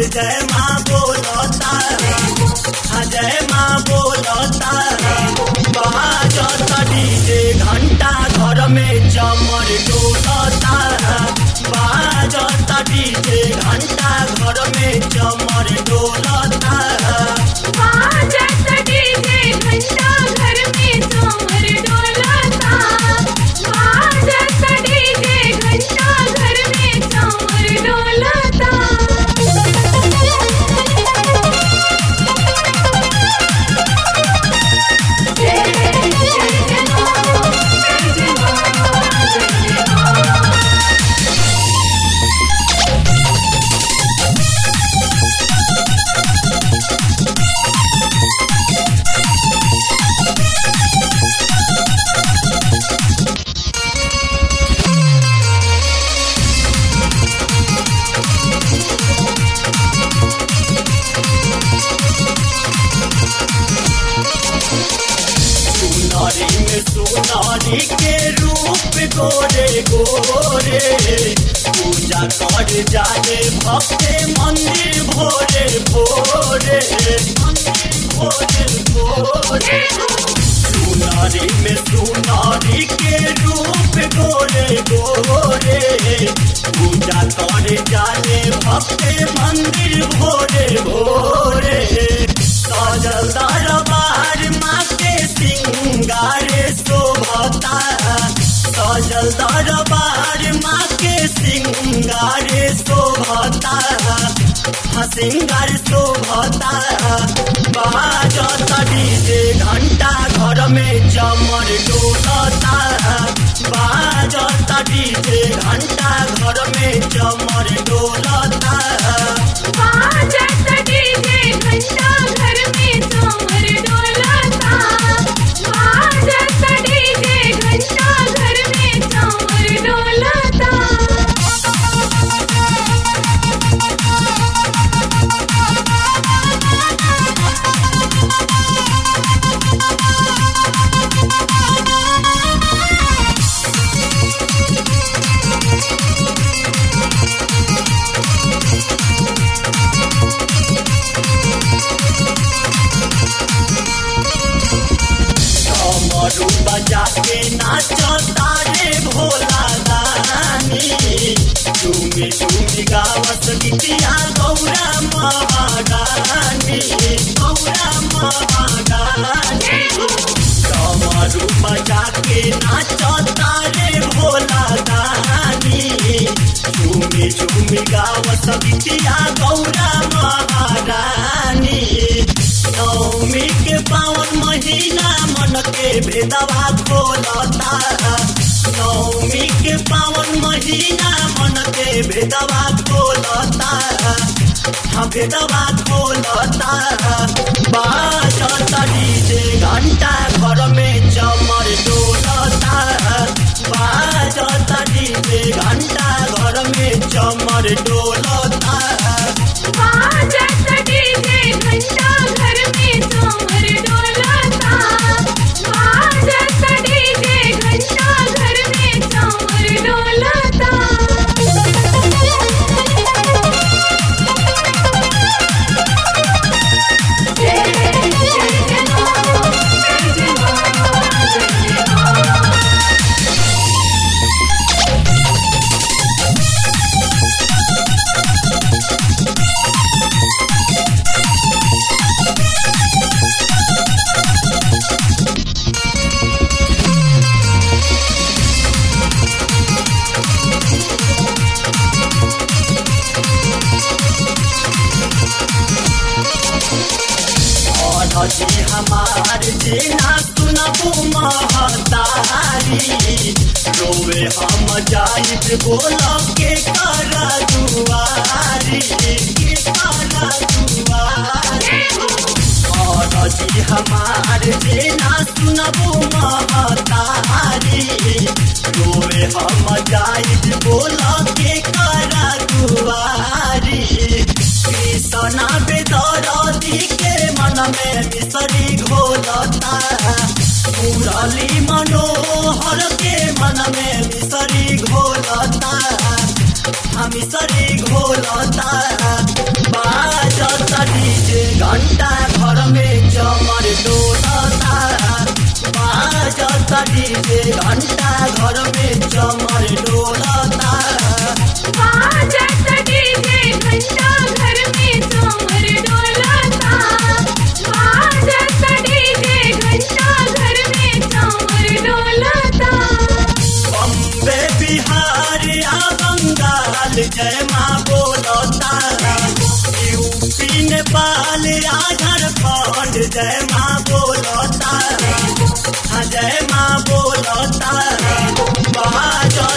जय माँ बोलता हाँ जय माँ बोलता बाजत डीजे घंटा घर में चमर डोलता बाजत डीजे घंटा घर में चमर डोलता बाजत डीजे घंटा घर में चमर डोलता बाजत डीजे घंटा घर में चमर डोलता सुनारी में सुनारी के रूप गोरे गोरे पूजा कर जाए भक्ते मंदिर भोरे भोरे मंदिर भोरे भोरे सुनारी में सुनारी के रूप गोरे गोरे पूजा कर जाए भक्ते मंदिर भोरे भोरे सजल दरबार माँ के सिंगारे शोभता सजल दरबार माँ के सिंगारे शोभता हाँ सिंगार शोभता बाजत डीजे घंटा घर में चमर डोलता बाजत डीजे घंटा घर में चमर डोलता बाजत डीजे घंटा घर में चमर डोलता बाजत डीजे घंटा घर में चमर डोलता कमरू बजा के नाचता रे भोला दानी झूमी झूमी गावत गीतिया गौरा महारानी गौरा महारानी कमरू बजा के नाचता रे भोला दानी झूमी झूमी गावत गीतिया गौरा महारानी नवमी के पावन महीना मन के भेदवा खोलता नवमी के पावन महीना मन के भेदवा खोलता हाँ भेदवा खोलता बाजत डीजे घंटा घर में चमर डोलता बाजत डीजे घंटा घर में चमर डोलता बाजत डीजे घंटा घर में चमर डोलता बाजत डीजे घंटा घर में चमर डोलता जी हमार जेना सुनबू महतारी रोवे हम जाइत बोल के करा दुआरी के करा दुआरी और जी हमार जेना सुनबू महतारी रोवे हम जाइत बोल के करा दुआरी कृष्णा बेदरदी के मन में मिसरी घोलता मुरली मनोहर के मन में मिसरी घोलता हम मिसरी घोलता बा बाजता डीजे घंटा घर में चमर डोलता बाजत डीजे घंटा घर में चमर डोलता बाजत डीजे घंटा घर में चमर डोलता बम्बे बिहार या बंगाल जय माँ बोलता यूपी नेपाल या झारखंड जय माँ बोलता हाँ जय माँ बोलता बाजता